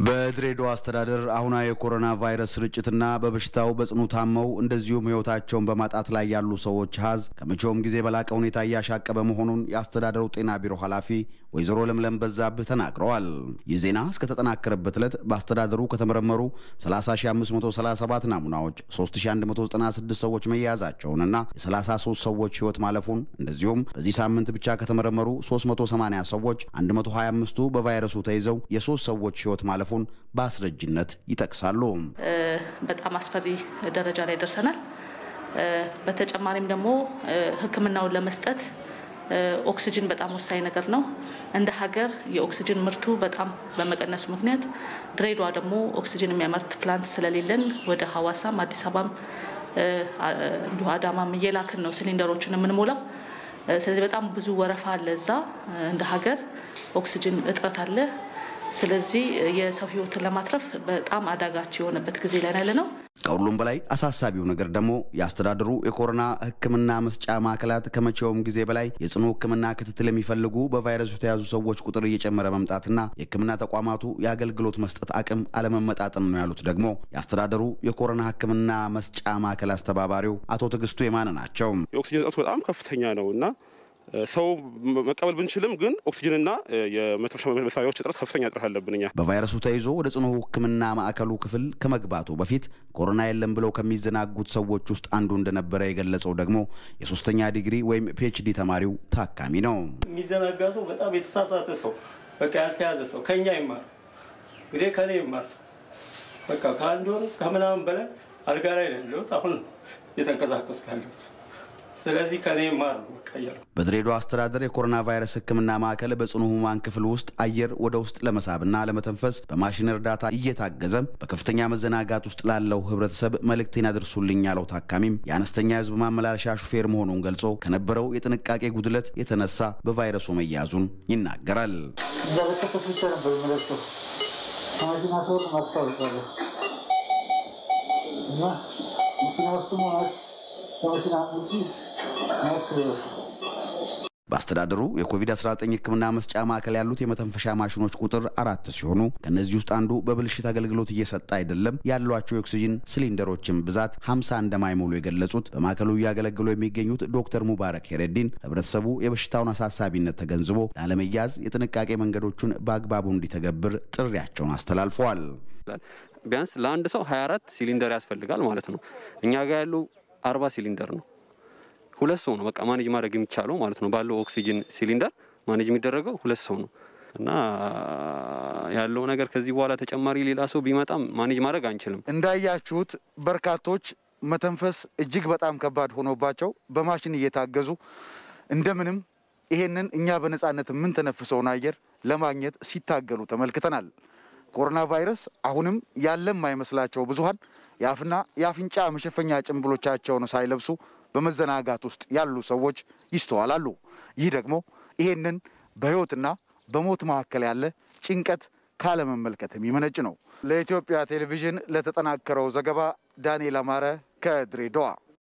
በድሬዳዋ አስተዳደር አሁናዊ የኮሮና ቫይረስ ስርጭትና በበሽታው በጽኑ ታመው እንደዚሁም ሕይወታቸውን በማጣት ላይ ያሉ ሰዎች ሀዝ ከመቼውም ጊዜ በላቀ ሁኔታ እያሻቀበ መሆኑን የአስተዳደሩ ጤና ቢሮ ኃላፊ ወይዘሮ ለምለም በዛብህ ተናግረዋል። ይህ ዜና እስከተጠናከረበት ዕለት በአስተዳደሩ ከተመረመሩ 30537 ናሙናዎች 3196 ሰዎች መያዛቸውንና የ33 ሰዎች ሕይወት ማለፉን እንደዚሁም በዚህ ሳምንት ብቻ ከተመረመሩ 380 ሰዎች 125ቱ በቫይረሱ ተይዘው የሶስት ሰዎች ሕይወት ማለፉን በአስረጅነት ይጠቅሳሉ። በጣም አስፈሪ ደረጃ ላይ ደርሰናል። በተጨማሪም ደግሞ ሕክምናውን ለመስጠት ኦክሲጅን በጣም ወሳኝ ነገር ነው። እንደ ሀገር የኦክሲጅን ምርቱ በጣም በመቀነሱ ምክንያት ድሬዳዋ ደግሞ ኦክሲጅን የሚያመርት ፕላንት ስለሌለን ወደ ሀዋሳም አዲስ አበባም እንዲሁ አዳማም እየላክን ነው ሲሊንደሮችን የምንሞላው። ስለዚህ በጣም ብዙ ወረፋ አለ። እዛ እንደ ሀገር ኦክሲጅን እጥረት አለ። ስለዚህ የሰው ህይወትን ለማትረፍ በጣም አዳጋች የሆነበት ጊዜ ላይ ያለ ነው። ከሁሉም በላይ አሳሳቢው ነገር ደግሞ የአስተዳደሩ የኮሮና ሕክምና መስጫ ማዕከላት ከመቼውም ጊዜ በላይ የጽኑ ሕክምና ክትትል የሚፈልጉ በቫይረሱ የተያዙ ሰዎች ቁጥር እየጨመረ መምጣትና የሕክምና ተቋማቱ የአገልግሎት መስጠት አቅም አለመመጣጠን ነው ያሉት ደግሞ የአስተዳደሩ የኮሮና ሕክምና መስጫ ማዕከል አስተባባሪው አቶ ትዕግስቱ የማነ ናቸው። የኦክሲጅን እጥረቱ በጣም ከፍተኛ ነው እና ሰው መቀበል ብንችልም ግን ኦክሲጅንና የመተንፈሻ መሳሪያዎች እጥረት ከፍተኛ እጥረት አለብን። እኛ በቫይረሱ ተይዞ ወደ ጽኑ ሕክምና ማዕከሉ ክፍል ከመግባቱ በፊት ኮሮና የለም ብለው ከሚዘናጉት ሰዎች ውስጥ አንዱ እንደነበረ የገለጸው ደግሞ የሶስተኛ ዲግሪ ወይም ፒኤችዲ ተማሪው ታካሚ ነው። የሚዘናጋ ሰው በጣም የተሳሳተ ሰው በቃ ያልተያዘ ሰው ከኛ ይማር እንግዲህ ከኔ ይማር ሰው በቃ ከአንድ ወር ከምናምን በላይ አልጋ ላይ ነው ያለሁት። አሁን ነው እየተንቀሳቀስኩ ያለሁት። ስለዚህ ከኔ ማር ቀያል በድሬዳዋ አስተዳደር የኮሮና ቫይረስ ሕክምና ማዕከል በጽኑ ህሙማን ክፍል ውስጥ አየር ወደ ውስጥ ለመሳብና ለመተንፈስ በማሽን እርዳታ እየታገዘ በከፍተኛ መዘናጋት ውስጥ ላለው ህብረተሰብ መልእክቴን አድርሱልኝ ያለው ታካሚም የአነስተኛ ህዝብ ማመላለሻ ሹፌር መሆኑን ገልጾ ከነበረው የጥንቃቄ ጉድለት የተነሳ በቫይረሱ መያዙን ይናገራል። እንደበተሰስ ብቻ ነበር የምለብሰው ከመኪና ሰውን ማክሳው ይባላል እና መኪና ውስጥ ሆናት ከመኪና ውጭ ማክስ ሊበስ በአስተዳደሩ የኮቪድ-19 ህክምና መስጫ ማዕከል ያሉት የመተንፈሻ ማሽኖች ቁጥር አራት ሲሆኑ ከእነዚህ ውስጥ አንዱ በብልሽት አገልግሎት እየሰጠ አይደለም። ያሏቸው የኦክሲጅን ሲሊንደሮችን ብዛት 50 እንደማይሞሉ የገለጹት በማዕከሉ እያገለገሉ የሚገኙት ዶክተር ሙባረክ ሄሬዲን ህብረተሰቡ የበሽታውን አሳሳቢነት ተገንዝቦ ላለመያዝ የጥንቃቄ መንገዶቹን በአግባቡ እንዲተገብር ጥሪያቸውን አስተላልፈዋል። ቢያንስ ለአንድ ሰው 24 ሲሊንደር ያስፈልጋል ማለት ነው። እኛ ጋር ያሉ አርባ ሲሊንደር ነው። ሁለት ሰው ነው በቃ ማኔጅ ማድረግ የሚቻለው ማለት ነው። ባለው ኦክሲጅን ሲሊንደር ማኔጅ የሚደረገው ሁለት ሰው ነው እና ያለው ነገር ከዚህ በኋላ ተጨማሪ ሌላ ሰው ቢመጣም ማኔጅ ማድረግ አንችልም። እንዳያችሁት በርካቶች መተንፈስ እጅግ በጣም ከባድ ሆኖባቸው በማሽን እየታገዙ እንደምንም ይሄንን እኛ በነጻነት የምንተነፍሰውን አየር ለማግኘት ሲታገሉ ተመልክተናል። ኮሮና ቫይረስ አሁንም ያለም አይመስላቸው ብዙሀን የአፍና የአፍንጫ መሸፈኛ ጭንብሎቻቸውን ሳይለብሱ በመዘናጋት ውስጥ ያሉ ሰዎች ይስተዋላሉ። ይህ ደግሞ ይሄንን በሕይወትና በሞት መካከል ያለ ጭንቀት ካለመመልከት የሚመነጭ ነው። ለኢትዮጵያ ቴሌቪዥን ለተጠናከረው ዘገባ ዳንኤል አማረ ከድሬዳዋ